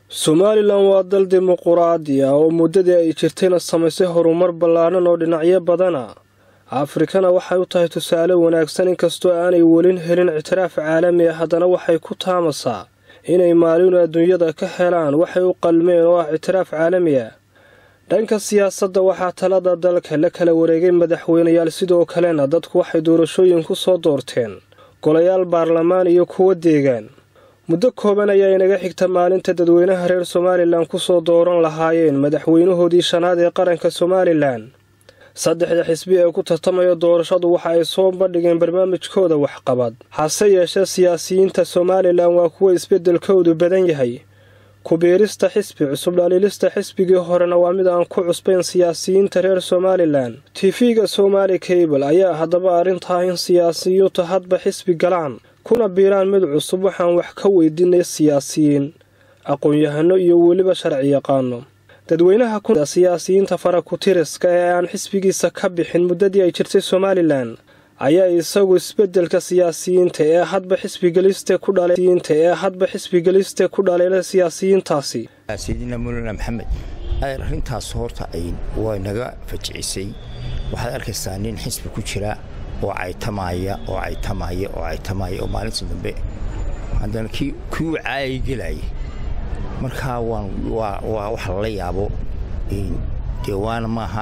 somalilan waa dal dimuquraadi ah oo muddadii ay jirtayna samaysay horumar ballaaran oo dhinacyo badana afrikana waxay u tahay tusaale wanaagsan inkastoo aanay welin helin ictiraaf caalami ah haddana waxay ku taamasaa inay maalinu adduunyada ka helaan waxay u qalmeen oo ah ictiraaf caalami ah dhanka siyaasadda waxaa talada dalka la kala wareegay madaxweynayaal sidoo kalena dadku waxay doorashooyin ku soo doorteen golayaal baarlamaan iyo kuwo deegaan muddo kooban ayaa inaga xigta maalinta dadweynaha reer somalilan ku soo dooran lahaayeen madaxweynahoodii shanaad ee qaranka somalilan saddexda xisbi ee ku tartamaya doorashadu waxa ay soo bandhigeen barnaamijkooda waxqabad hase yeeshee siyaasiyiinta somalilan waa kuwa isbeddelkoodu badan yahay ku-biirista xisbi cusub dhaliilista xisbigii horena waa mid aan ku cusbayn siyaasiyiinta reer somalilan tifiga somaali kabal ayaa haddaba arrintaa in siyaasiyiintu hadba xisbi galaan kuna biiraan mid cusub waxaan wax ka weydiinay siyaasiyiin aqoon-yahano iyo weliba sharci yaqaano dadweynaha ku siyaasiyiinta farakutiriska ee aan xisbigiisa ka bixin muddadii ay jirtay somalilan ayaa isagu isbeddelka siyaasiyiinta ee hadba xisbigeliste ku dhalsiyiinta ee hadba xisbigeliste ku dhaleela siyaasiyiintaasi sayidina mulana maxamed arrintaas horta ay way naga fajicisay waxaad arkaysaa nin xisbi ku jira oo caytamaya oo caytamaya oo caytamaya oo maalinta dambe haddana kii kuu caayay gelaya markaa waa wax lala yaabo dee waana maaha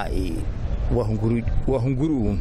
waa hunguri uun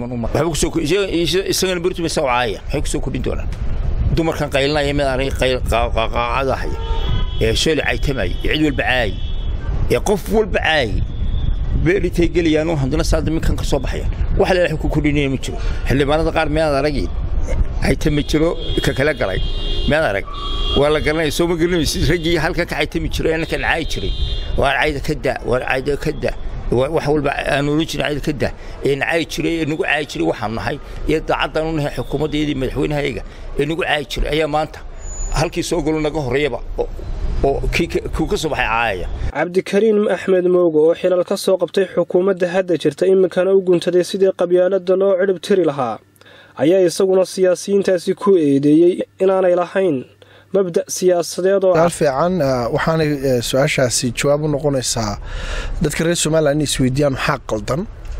isagana bertumasa caaya waxay ku soo kordhin doonaan dumarkan qaylinaya mid arag qaaqaacadahaya ee shooli caytamaya ee cid walba caayay ee qof walba caayay beeritay gelayaanoo haddana saada minkan ka soo baxayaan wax leela ku kordhinaya ma jiro xildhibaanada qaar miyaad aragin caytami jiro ka kala galay miyaad arag waa la garanaya soo ma garanaysid raggii halkan ka caytami jiro ee ninkan caayi jiray waa cayda ka da waa cayda ka da wax walba aan oran jirin cayda ka da ee nacaayi jiray ee nagu caayi jiray waxaanu nahay iyo daacaddan u nahay xukuumaddeedii madaxweynahayaga ee nagu caayi jiray ayaa maanta halkii soo galo naga horreeyaba oo kuu ka soo baxay caayaya cabdikariin axmed moogo oo xilal ka soo qabtay xukuumadda hadda jirta iminkana u guntaday sidii qabyaaladda loo cidhib tiri lahaa ayaa isaguna siyaasiyiintaasi ku eedeeyey inaanay lahayn mabda' siyaasadeed oo fiican waxaanay su-aashaasi jawaab u noqonaysaa dadka reer somalilan inay isweydiiyaan maxaa qaldan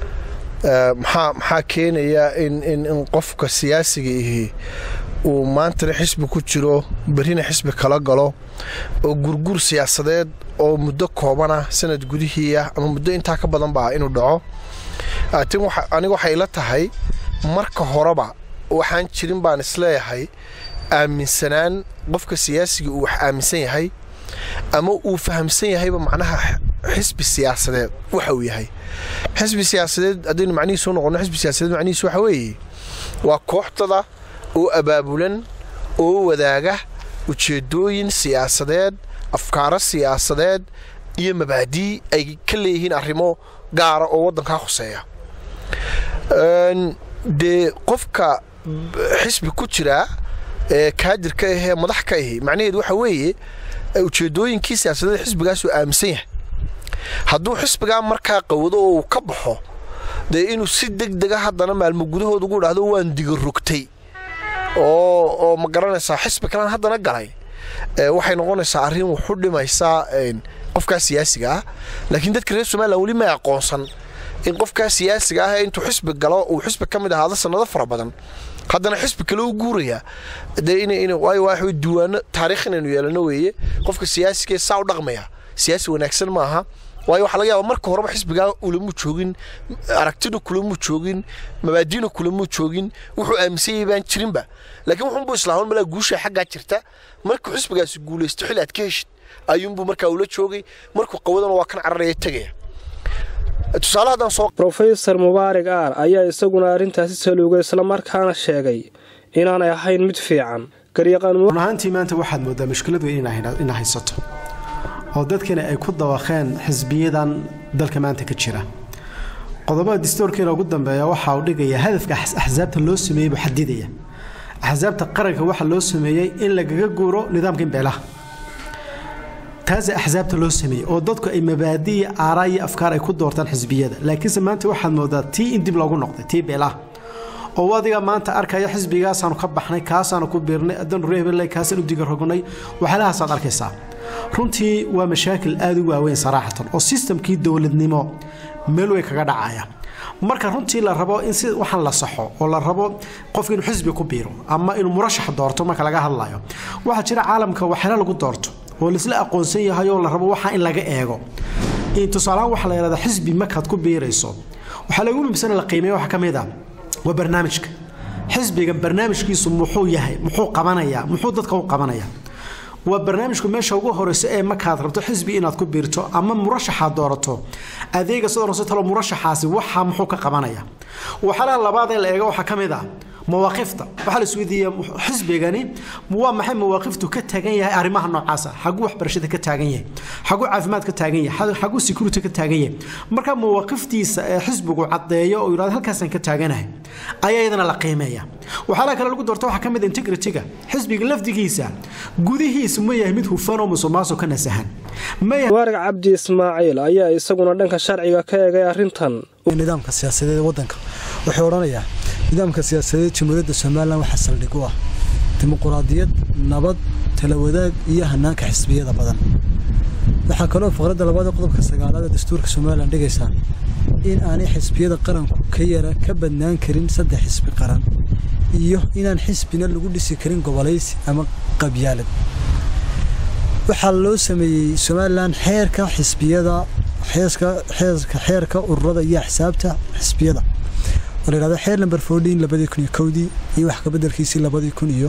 maxaa maxaa keenaya in in in qofka siyaasiga ihi uu maantana xisbi ku jiro berrina xisbi kala galo oo gurgur siyaasadeed oo muddo koobana sanad gudihii ah ama muddo intaa ka badan ba inuu dhaco tin aniga waxay ila tahay marka horeba waxaan jirin baan isleeyahay aaminsanaan qofka siyaasiga uu wax aaminsan yahay ama uu fahamsan yahayba macnaha xisbi siyaasadeed waxa uu yahay xisbi siyaasadeed haddaynu macnihiisu u noqono xisbi siyaasadeed macnihiisu waxa weeye waa kooxdada oo abaabulan oo wadaaga ujeeddooyin siyaasadeed afkaaro siyaasadeed iyo mabaadii ay ka leeyihiin arrimo gaara oo waddankaa khuseeya dee qofka xisbi ku jiraa ee kaadirka ahee madax ka ahi macnaheedu waxa weeye ujeeddooyinkii siyaasadeed xisbigaasuu aaminsan yahay hadduu xisbigaa markaa qawado oo uu ka baxo dee inuu si deg dega haddana maalmo gudahood ugu dhahdo waan diga rogtay oo oo ma garanaysaa xisbi kalan haddana galay waxay noqonaysaa arrin wuxu dhimaysaa qofkaa siyaasiga ah laakiin dadka reer somalilan weli may aqoonsan in qofkaa siyaasiga ah intuu xisbi galo uu xisbi ka mid ahaado sannado fara badan haddana xisbi kale u guuraya dee waayo waa diiwaano taariikh inaynu yeelano weeye qofka siyaasigae saa u dhaqmaya siyaasi wanaagsan maaha waayo waxaa laga yaaba marka horeba xisbigaa ulamuu joogin aragtina kulamuu joogin mabaadiina kulamuu joogin wuxuu aaminsanyay baan jirinba laakiin wuxuunbuu islaaman malaa guusha xaggaa jirta markuu xisbigaasi guulaysto xil aad ka heshid ayuunbuu markaa ula joogay markuu qawadana waa kan cararaya tegaya rofesor mubaarig aar ayaa isaguna arrintaasi saluugay islamarkaana sheegay inaanay ahayn mid fiican run ahaantii maanta waxaad moodaa mushkiladu ina haysato oo dadkani ay ku dawaqeen xisbiyadan dalka maanta ka jira qodobada distoorkiina ugu dambeeya waxa uu dhigaya hadafka axsaabta loo sameeyey buu xadidaya axsaabta qaranka waxaa loo sameeyey in lagaga guuro nidaamka imbeelaha taasa axsaabta loo sameeyey oo dadku ay mabaadiiya aaraa iyo afkaar ay ku doortaan xisbiyada laakiinse maanta waxaad moodaa tii in dib loogu noqday tii beelaha oo adiga maanta arkaya xisbigaasaanu ka baxnay kaasaanu ku biirnay adanu reebeley kaasaan u diga rognay waxyaalahaasaad arkaysaa runtii waa mashaakil aada u waaweyn saraaxatan oo sistamkii dowladnimo meel wey kaga dhacaya marka runtii la rabo in si waxaan la saxo oo la rabo qofka inuu xisbi ku biiro ama inuu murashax doorto marka laga hadlayo waxaa jira caalamka waxyaala lagu doorto oo laisla aqoonsan yahay oo la rabo waxa in laga eego tusaalahaan waxaa la yidhahdaa xisbi markaad ku biirayso waxaa lagu muhimsan la qiimeeya waxaa ka mid a waa barnaamijka xisbiga barnaamijkiisu muxuu yahay muxuu qabanayaa muxuu dadka u qabanaya waa barnaamijku meesha ugu horeysa ee markaad rabto xisbi inaad ku biirto ama murashaxaad doorato adeega sidoo horse talo murashaxaasi waxa muxuu ka qabanaya waxyaalaha labaad ee la eego waxaa ka mid ah mawaaqifta waxaa la isweydiiya xisbigani waa maxay mawaaqiftu ka taagan yahay arrimaha noocaasa xaguu waxbarashada ka taagan yahay xaguu caafimaad ka taagan yahay xaguu security ka taagan yahay marka mawaaqiftiisa ee xisbigu caddeeyo oo yidhahdo halkaasaan ka taaganahay ayaa iyadana la qiimeeya waxyaalaha kale lagu doorto waxaa ka mid integrity-ga xisbiga lafdigiisa gudihiisu ma yahay mid hufan oo musuqmaasuq ka nasahan waarig cabdi ismaaciil ayaa isaguna dhanka sharciga ka eegay arrintan nidaamka siyaasadeed ee wadanka wuxuu odhanayaa nidaamka siyaasadeed jamhuuriyadda somalilan waxaa saldhig u ah dimuquraadiyad nabad tala wadaag iyo hanaanka xisbiyada badan waxaa kaloo faqradda labaad ee qodobka sagaalaad ee dastuurka somalilan dhigaysaa in aanay xisbiyada qaranku ka yara ka badnaan karin saddex xisbi qaran iyo inaan xisbina lagu dhisi karin gobolaysi ama qabyaalad waxaa loo sameeyey somalilan xeerka xisbiyada xeerka ururada iyo axsaabta xisbiyada oo la yidhahdo xeer number fourteen labadii kun iyo kowdii iyo wax kabedelkiisii labadii kun iyo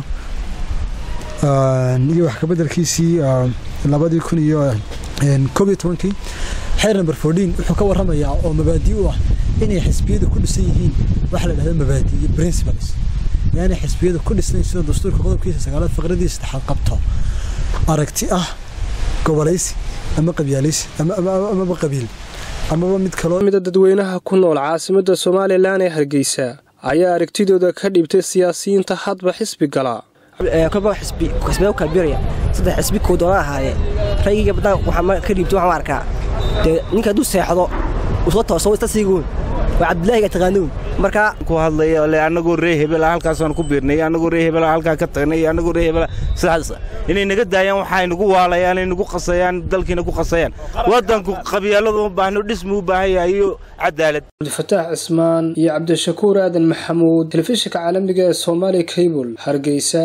iyo wax kabedelkiisii labadii kun iyo koob iyo tobankii xeer number fourteen wuxuu ka warramayaa oo mabaadi u ah inay xisbiyadu ku dhisan yihiin waxa la yidhahdo mabaadi iyo principles yaani xisbiyadu ku dhisnayn sida dastuurka qodobkiisa sagaalaad faqradii saddexaad qabto aragti ah gobolaysi ama qabyaalaysi amaba qabiil amaba mid kalomida dadweynaha ku nool caasimadda somalilan ee hargeysa ayaa aragtidooda ka dhibtay siyaasiyiinta hadba xisbi gala xisbiya u kala biraya saddex xisbi kuu doona ahaayee raygiga badan waxaa ka dhiibtay waxaan arkaa dee ninka hadduu seexdo uu soo tooso ista siigoon waa cabdilaahiga taqaanuun markaa ku hadlaya le annagoo ree hebela halkaasaan ku biirnay annagoo ree hebela halkaa ka tagnay annagoo ree hebela sidaas inay naga daayaan waxay nagu waalayaan ay nagu qasayaan dalkiina ku qasayaan waddanku qabyaaladu u baahno dhismu u baahan yahay iyo cadaalad cabdifataax cismaan iyo cabdishakuur aadan maxamuud telefishinka caalamiga ee soomaali cable hargeysa